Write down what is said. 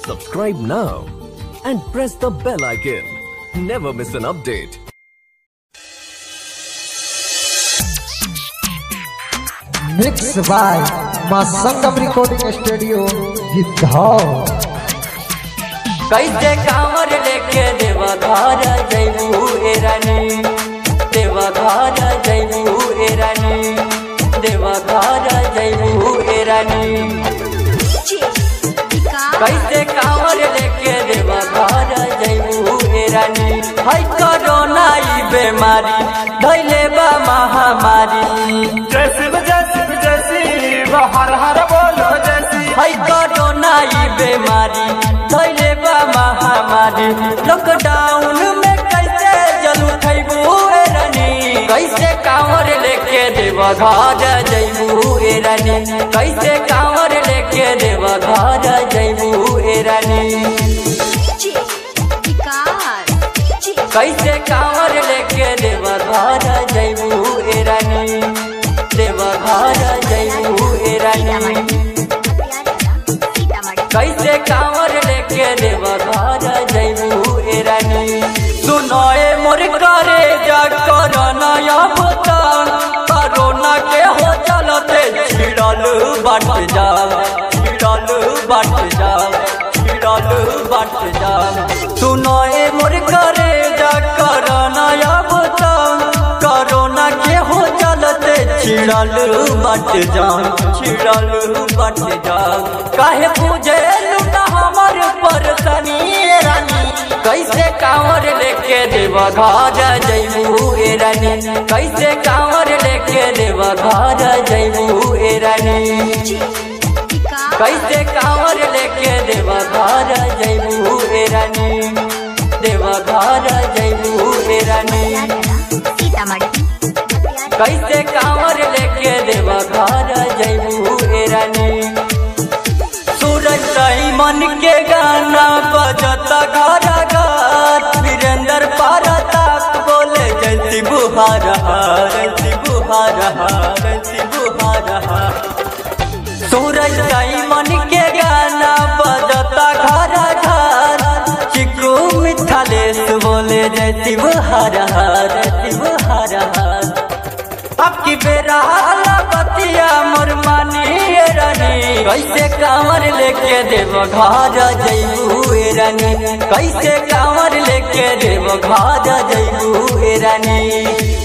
Subscribe now and press the bell icon. Never miss an update. Mix by Maa Sangam recording studio Gidhaur कैसे कांवर लेके देवा घर जैबू ए रानी देवा घर जैबू ए रानी देवा घर जैबू ए रानी कैसे कांवर लेके देवा घर जैबू ए रानी है कोरोना ई बीमारी धैले बा महामारी जैसी जैसी जैसी वो हर हर बोलो जैसी है कोरोना ई बीमारी धैले बा महामारी लॉकडाउन में कैसे जलू खैबू ए रानी कैसे कांवर लेके देव घर जैबू ए रानी कैसे कांवर लेके देव घर जैबू ए रानी कैसे कांवर लेके देव घर जैबू ए रानी देव घर जैबू ए रानी कैसे कांवर लेके देव घर जैबू ए रानी सुनो ए मोर करे जा कोरोना अवतार कोरोना के हो चलते छिड़ल बट जा छिड़ल बट जा छिड़ल बट जा सुनो ए मोर करे जा कोरोना अवतार कोरोना के हो चलते छिड़ल बट जा छिड़ल बट जा काहे पूजे लुटा हमर परेशानी रानी कैसे कांवर लेके देव घर जैबू ए रानी कैसे कांवर लेके देव घर जैबू ए रानी कैसे कांवर लेके देव घर जैबू ए रानी देव घर जैबू ए रानी कैसे कांवर लेके देव घर जैबू ए रानी सूरज सही मन के गाना बजता घर घर वीरेंद्र पारताक बोले जैसी बुहार जैसी बुहार जैसी बुहार सूरज सही मन के गाना बजता घर घर चिकू मिथालेश बोले जैसी बुहार जैसी बुहार अब की बेरा बतिया मोर मानी रानी कैसे कांवर लेके देव घर जैबू ए रानी कैसे कांवर लेके देव घर जैबू ए रानी